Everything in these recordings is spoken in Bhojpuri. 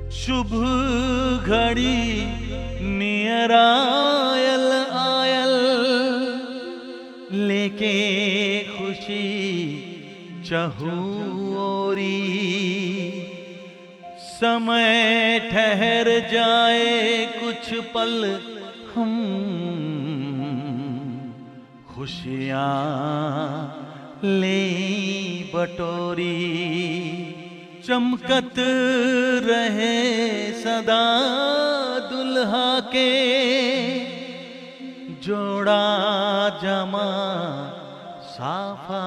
शुभ घड़ी नियर आयल आयल लेके खुशी चहूरी समय ठहर जाए कुछ पल हम खुशियाँ ले बटोरी चमकत रहे सदा दुल्हा के जोड़ा जमा साफा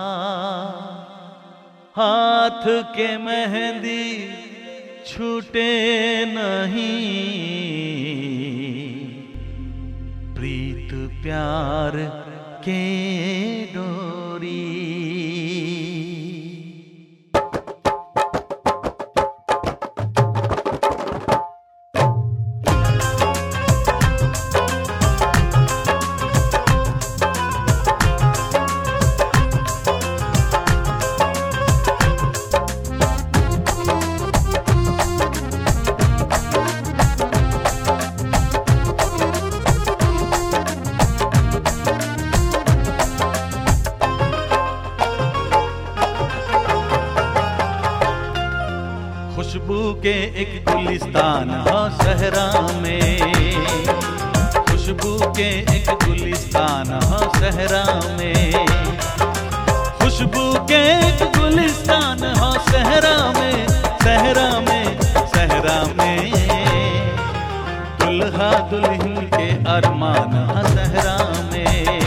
हाथ के मेहंदी छूटे नहीं प्रीत प्यार के डोरी खुशबू के एक गुलिस्तान हो सहरा में खुशबू के एक गुलिस्तान हो सहरा में खुशबू के एक गुलिस्तान हो सहरा में सहरा में सहरा में दुल्हा दुल्हन के अरमान हो सहरा में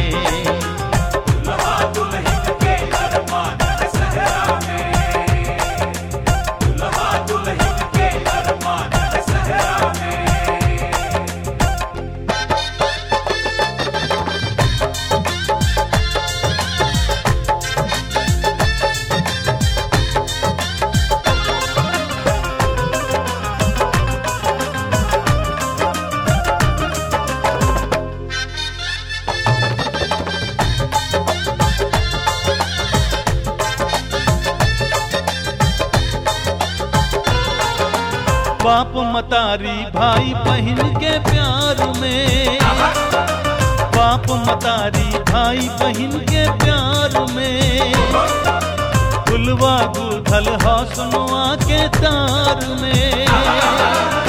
बाप मतारी भाई बहन के प्यार में बाप मतारी भाई बहन के प्यार में गुलवा गुलधल हौसनुआ के तार में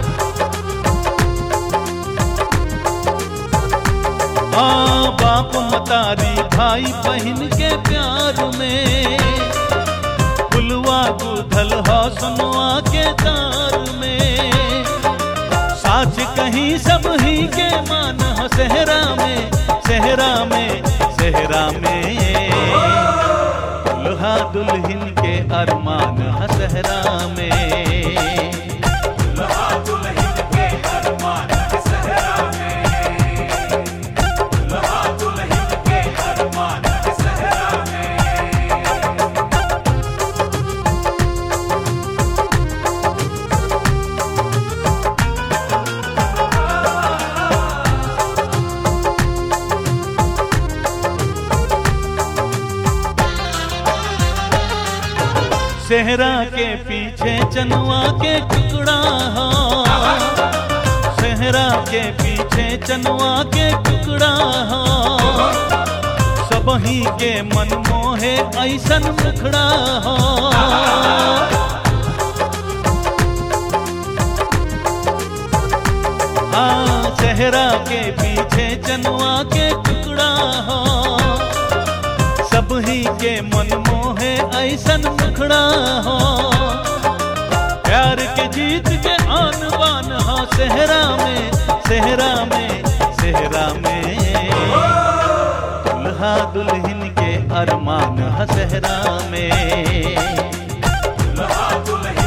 हाँ बाप मतारी भाई बहन के प्यार में फुलवा गुथल हौसनुआ के तार में साच कहीं सब ही के मान हो सहरा में सहरा में सहरा में दुल्हा दुल्हन के अरमान हो सहरा में सेहरा के पीछे चनुआ के टुकड़ा हो सेहरा के पीछे चनुआ के टुकड़ा हो सबही के मन मोहे ऐसन मुखड़ा हो हाँ सेहरा के पीछे चनुआ के टुकड़ा हो सब ही के मन मोहे ऐसन मुखड़ा हो प्यार के जीत के आन बान हो सहरा में सहरा में सहरा में दुल्हा दुल्हन के अरमान हो सहरा में दुल्हा दुल्हन